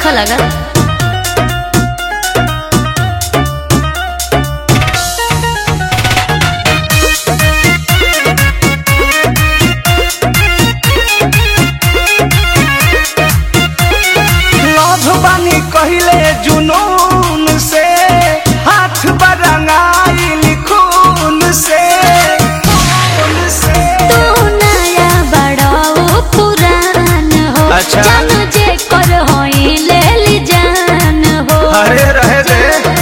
नइखे लगल लभ बानी कहिले जुनून से हाथ बरंगाइल खून से खून से तू नया बड़ा ओ पुरान हो अच्छा। जानू जे कर होई ले ली जान हो अरे रहे दे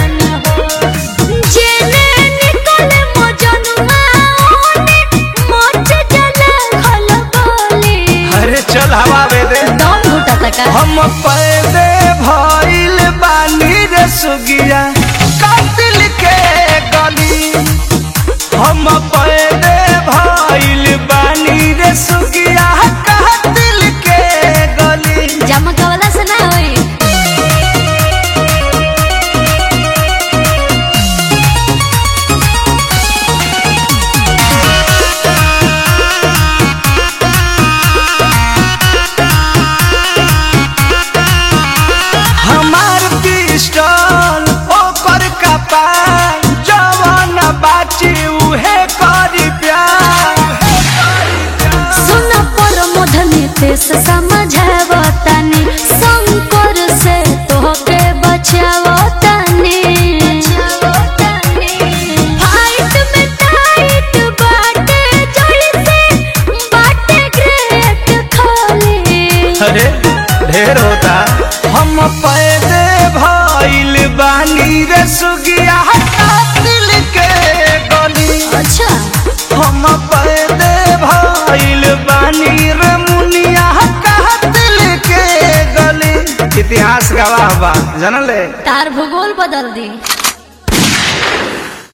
जेने निकले मोजनुआ ओने मोच जला खल बोली अरे चल हवा दे दे दम घुटा तका हम पैदे भइल बानी रे सुगिया कातिल के गली हम पैदे भइल बानी रे सुगिया कातिल के गली जमकवला से ना होई हमार पिस्टल ओकर कपाल जवान बाची उहे करी प्यार सुन पर मोधनी तेस समझावतानी शंकर से तोहके बचावतानी फाइट में टाइट बाटे जड़ से बाटे ग्रेट खाली अरे ढेर होता हम पैदे भइल बानी रे सुगिया कातिल के गली अच्छा हम पैदे भइल बानी रे मुनिया कातिल के गली इतिहास गवाह बा जानले तार भूगोल बदल दी